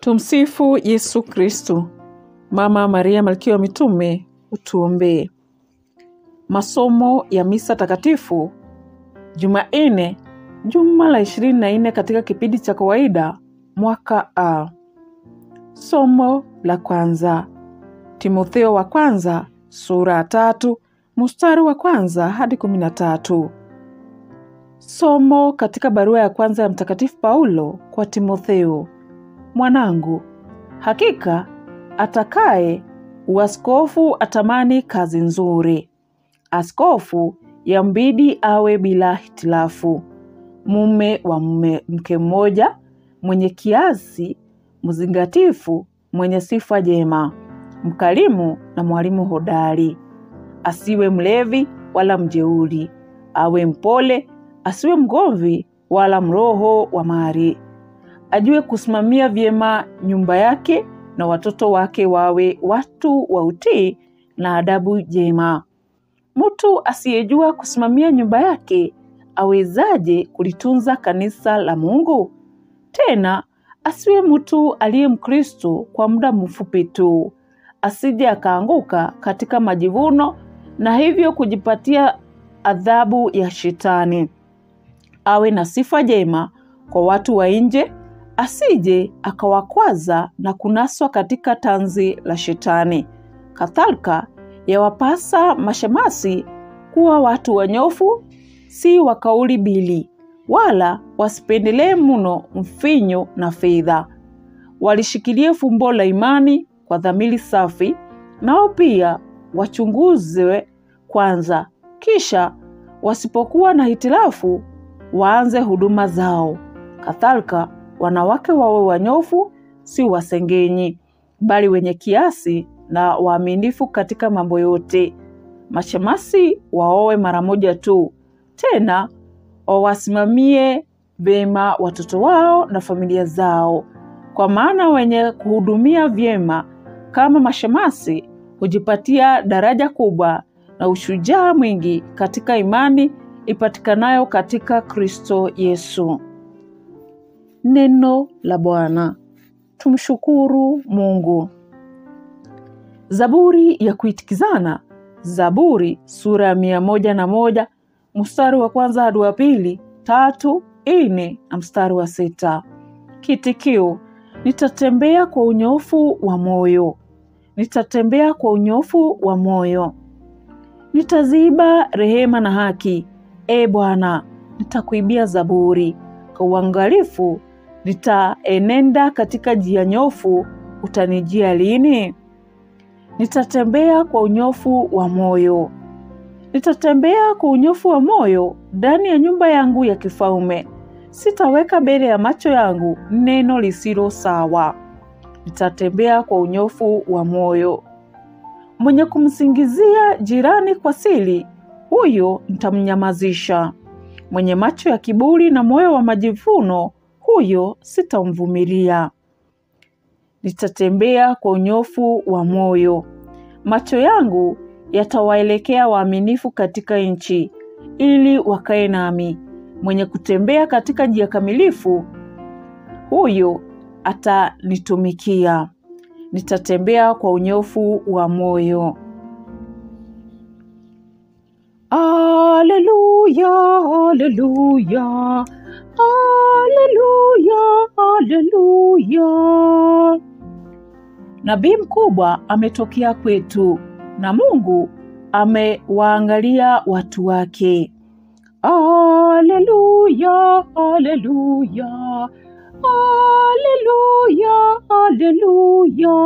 Tumsifu Yesu Kristu. Mama Maria Malkia wa Mitume, utuombee. Masomo ya Misa Takatifu Jumanne, juma la ishirini na nne katika kipindi cha kawaida mwaka A. Somo la kwanza, Timotheo wa kwanza sura ya tatu mstari wa kwanza hadi kumi na tatu. Somo katika barua ya kwanza ya Mtakatifu Paulo kwa Timotheo. Mwanangu, hakika atakaye uaskofu atamani kazi nzuri. Askofu yambidi awe bila hitilafu, mume wa mume mke mmoja, mwenye kiasi, mzingatifu, mwenye sifa jema, mkarimu na mwalimu hodari. Asiwe mlevi wala mjeuri, awe mpole, asiwe mgomvi wala mroho wa mari. Ajue kusimamia vyema nyumba yake na watoto wake wawe watu wa utii na adabu jema. Mtu asiyejua kusimamia nyumba yake awezaje kulitunza kanisa la Mungu? Tena asiwe mtu aliye Mkristo kwa muda mfupi tu, asije akaanguka katika majivuno na hivyo kujipatia adhabu ya Shetani. Awe na sifa jema kwa watu wa nje, asije akawakwaza na kunaswa katika tanzi la Shetani. Kadhalika yawapasa mashemasi kuwa watu wanyofu, si wa kauli bili, wala wasipendelee mno mfinyo na fedha. Walishikilie fumbo la imani kwa dhamiri safi, nao pia wachunguzwe kwanza, kisha wasipokuwa na hitilafu waanze huduma zao. Kadhalika wanawake wawe wanyofu, si wasengenyi, bali wenye kiasi na waaminifu katika mambo yote. Mashemasi waowe mara moja tu, tena wawasimamie vyema watoto wao na familia zao, kwa maana wenye kuhudumia vyema kama mashemasi hujipatia daraja kubwa na ushujaa mwingi katika imani ipatikanayo katika Kristo Yesu. Neno la Bwana. Tumshukuru Mungu. Zaburi ya kuitikizana. Zaburi sura ya mia moja na moja mstari wa kwanza hadi wa pili, tatu, nne na mstari wa sita. Kitikio: nitatembea kwa unyofu wa moyo, nitatembea kwa unyofu wa moyo. Nitaziba rehema na haki, e Bwana, nitakuibia zaburi. Kwa uangalifu nitaenenda katika njia nyofu, utanijia lini? Nitatembea kwa unyofu wa moyo, nitatembea kwa unyofu wa moyo ndani ya nyumba yangu ya kifalme. Sitaweka mbele ya macho yangu neno lisilo sawa. Nitatembea kwa unyofu wa moyo. Mwenye kumsingizia jirani kwa siri, huyo nitamnyamazisha. Mwenye macho ya kiburi na moyo wa majivuno, huyo sitamvumilia. Nitatembea kwa unyofu wa moyo. Macho yangu yatawaelekea waaminifu katika nchi, ili wakae nami. Mwenye kutembea katika njia kamilifu, huyo atanitumikia. Nitatembea kwa unyofu wa moyo. Aleluya, aleluya, aleluya, aleluya. Nabii mkubwa ametokea kwetu na Mungu amewaangalia watu wake. Aleluya, aleluya, aleluya, aleluya.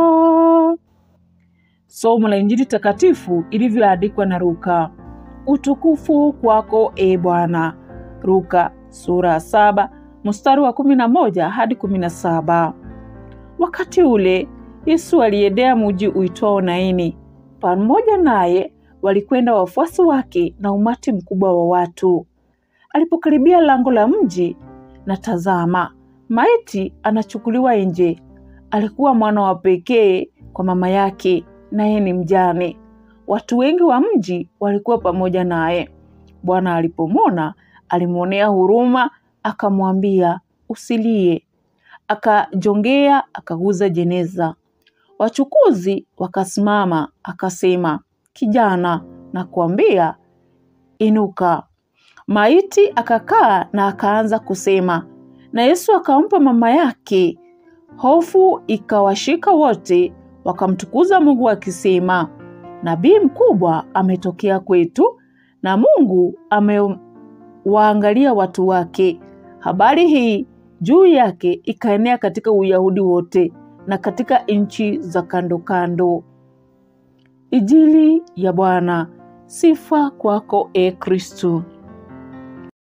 Somo la Injili takatifu ilivyoandikwa na Luka. Utukufu kwako e Bwana. Luka sura ya saba mstari wa kumi na moja hadi kumi na saba. Wakati ule Yesu aliendea mji uitwao Naini. Pamoja naye walikwenda wafuasi wake na umati mkubwa wa watu. Alipokaribia lango la mji, na tazama, maiti anachukuliwa nje. Alikuwa mwana wa pekee kwa mama yake, naye ni mjane. Watu wengi wa mji walikuwa pamoja naye. Bwana alipomwona alimwonea huruma, akamwambia, usilie. akajongea akaguza jeneza. Wachukuzi wakasimama, akasema, kijana, na kuambia inuka. Maiti akakaa na akaanza kusema, na Yesu akampa mama yake. Hofu ikawashika wote, wakamtukuza Mungu akisema, nabii mkubwa ametokea kwetu, na Mungu amewaangalia watu wake. Habari hii juu yake ikaenea katika Uyahudi wote na katika nchi za kando kando. Injili ya Bwana. Sifa kwako, e Kristu.